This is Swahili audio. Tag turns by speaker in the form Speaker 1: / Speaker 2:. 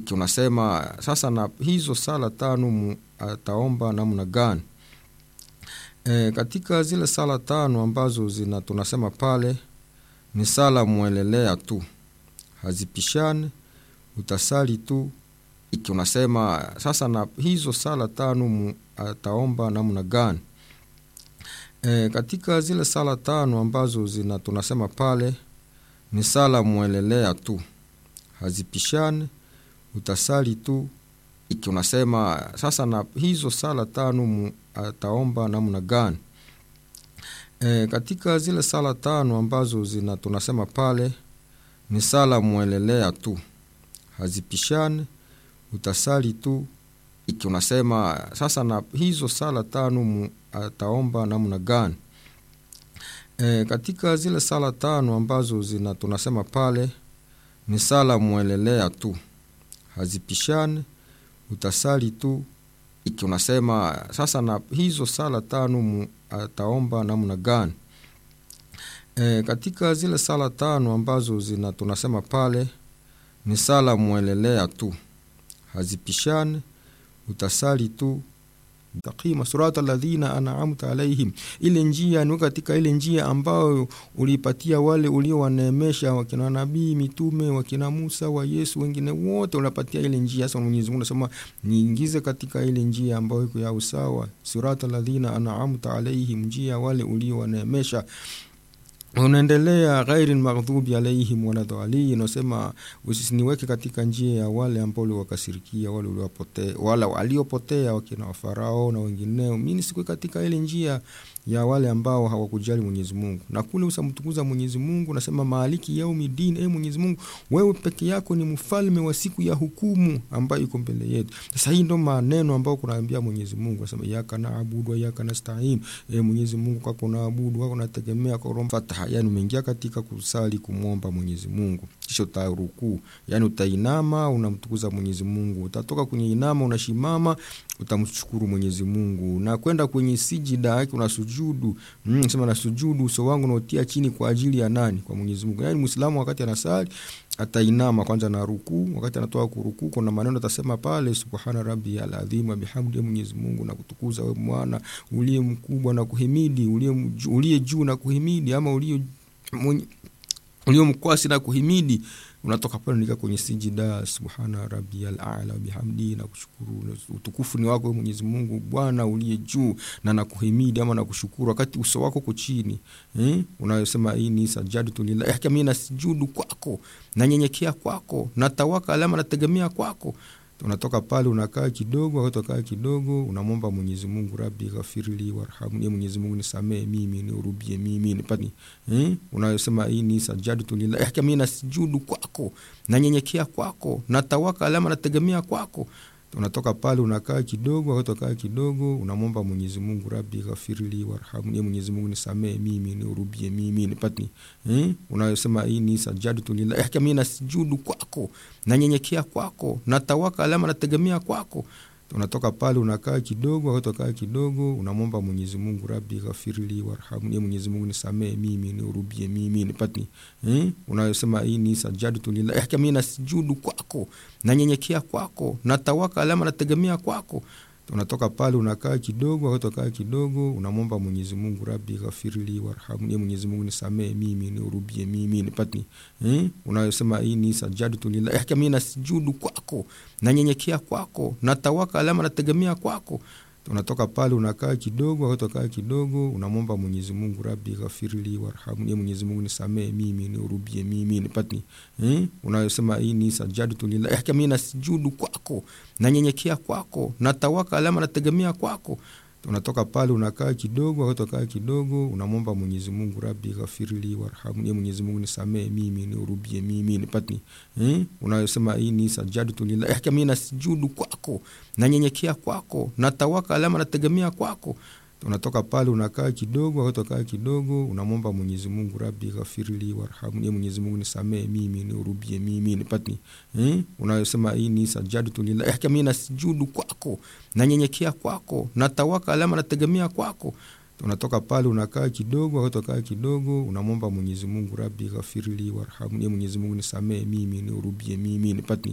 Speaker 1: iki unasema sasa na hizo sala tano mu, ataomba namna gani e, katika zile sala tano ambazo zina tunasema pale ni sala mwelelea tu hazipishane utasali tu iki unasema sasa na hizo sala tano mu, ataomba namna gani e, katika zile sala tano ambazo zina tunasema pale ni sala mwelelea tu hazipishane utasali tu iki unasema sasa na hizo sala tano mu, ataomba namna gani e, katika zile sala tano ambazo zina tunasema pale ni sala mwelelea tu hazipishane utasali tu iki unasema sasa na hizo sala tano mu, ataomba namna gani e, katika zile sala tano ambazo zina tunasema pale ni sala mwelelea tu hazipishane utasali tu iki unasema sasa na hizo sala tano mu, ataomba namna gani e, katika zile sala tano ambazo zina tunasema pale ni sala mwelelea tu hazipishane utasali tu taqima surata alladhina an'amta alaihim, ile njia ni katika ile njia ambayo ulipatia wale uliowaneemesha, wakina nabii, mitume, wakina Musa, wa Yesu, wengine wote unapatia ile njia. Sasa Mwenyezi Mungu anasema niingize katika ile njia ambayo iko ya usawa, surata alladhina an'amta alaihim, njia wale uliowaneemesha unaendelea ghairi maghdhubi alaihim waladhalin, unasema usiniweke katika njia ya wale ambao uliwakasirikia, wale uliopotea, wala waliopotea, wakina wafarao na wengineo. Mimi sikuwe katika ile njia ya wale ambao hawakujali Mwenyezi Mungu, na kule usamtukuza Mwenyezi Mungu, nasema maliki yaumi din. E Mwenyezi Mungu, wewe peke yako ni mfalme wa siku ya hukumu ambayo iko mbele yetu. Sasa hii ndo maneno ambayo kunaambia Mwenyezi Mungu, nasema iyyaka na'budu wa iyyaka nasta'in. E Mwenyezi Mungu, kwako naabudu, kwako nategemea, kwa roho fataha. Yani umeingia katika kusali kumwomba Mwenyezi Mungu, kisha utarukuu, yani utainama, unamtukuza Mwenyezi Mungu, utatoka kwenye inama, unashimama, utamshukuru Mwenyezi Mungu, na kwenda kwenye sijida yake unasujudu sujudu mm, sema na sujudu uso wangu nautia chini kwa ajili ya nani? Kwa Mwenyezi Mungu. Yani Muislamu wakati anasali atainama kwanza na rukuu, wakati anatoka kurukuu kuna maneno atasema pale, subhana rabbi aladhim wa bihamdi, Mwenyezi Mungu na kutukuza wewe mwana uliye mkubwa na kuhimidi, uliye uliye juu na kuhimidi, ama uliye ulio mkwasi na kuhimidi unatoka pale nika kwenye sijida subhana rabbiyal a'la bihamdi, na kushukuru utukufu ni wako Mwenyezi Mungu Bwana uliye juu, na nakuhimidi ama nakushukuru, wakati uso wako uko chini eh, unayosema hii ni sajadtu lillahi, mimi nasujudu kwako, nanyenyekea kwako, natawakala ama nategemea kwako unatoka pale unakaa kidogo, wakati unakaa kidogo unamwomba Mwenyezi Mungu, rabbi ghafirli warhamni, Mwenyezi Mungu nisamee mimi, nihurubie mimi, nipati eh, unayosema hii ni sajadtu lillahi, mimi nasujudu kwako, nanyenyekea kwako, natawakala ama nategemea kwako unatoka pale unakaa kidogo, wakati unakaa kidogo unamwomba Mwenyezi Mungu, rabbi ghafirli warhamni, Mwenyezi Mungu nisamee mimi, nihurubie mimi, nipati eh, unayosema hii ni sajadtu lillahi, mimi nasujudu kwako, nanyenyekea kwako, natawakala ama nategemea kwako unatoka pale unakaa kidogo, wakati unakaa kidogo unamwomba Mwenyezi Mungu, rabbi ghafirli warhamni, Mwenyezi Mungu nisamee mimi, nihurubie mimi, nipati eh, unayosema hii ni sajadtu lillahi, mimi nasujudu kwako, nanyenyekea kwako, natawakala ama nategemea kwako unatoka pale unakaa kidogo, wakati unakaa kidogo unamwomba Mwenyezi Mungu, rabbi ghafirli warhamni, Mwenyezi Mungu nisamee mimi, nihurubie mimi, nipati eh, unayosema hii ni sajadtu lillahi, mimi nasujudu kwako, nanyenyekea kwako, natawakala ama nategemea kwako unatoka pale unakaa kidogo, wakati unakaa kidogo unamwomba Mwenyezi Mungu, rabbi ghafirli warhamni, Mwenyezi Mungu nisamee mimi, nihurubie mimi, nipati eh, unayosema hii ni sajadtu lillahi, mimi nasujudu kwako, nanyenyekea kwako, natawakala ama nategemea kwako unatoka pale unakaa kidogo, wakati unakaa kidogo unamwomba Mwenyezi Mungu, rabbi ghafirli warhamni, Mwenyezi Mungu nisamee mimi, nihurubie mimi, nipati eh, unayosema hii ni sajadtu lillahi, mimi nasujudu kwako, nanyenyekea kwako, natawakala ama nategemea kwako unatoka pale unakaa kidogo, wakati unakaa kidogo unamwomba Mwenyezi Mungu, rabbi ghafirli warhamni, Mwenyezi Mungu nisamee mimi, nihurubie mimi, nipati eh, unayosema hii ni sajadtu lillahi, mimi nasujudu kwako, nanyenyekea kwako, natawakala ama nategemea kwako unatoka pale unakaa kidogo, wakati unakaa kidogo unamwomba Mwenyezi Mungu, rabbi ghafirli warhamni, Mwenyezi Mungu nisamee mimi, nihurubie mimi, nipati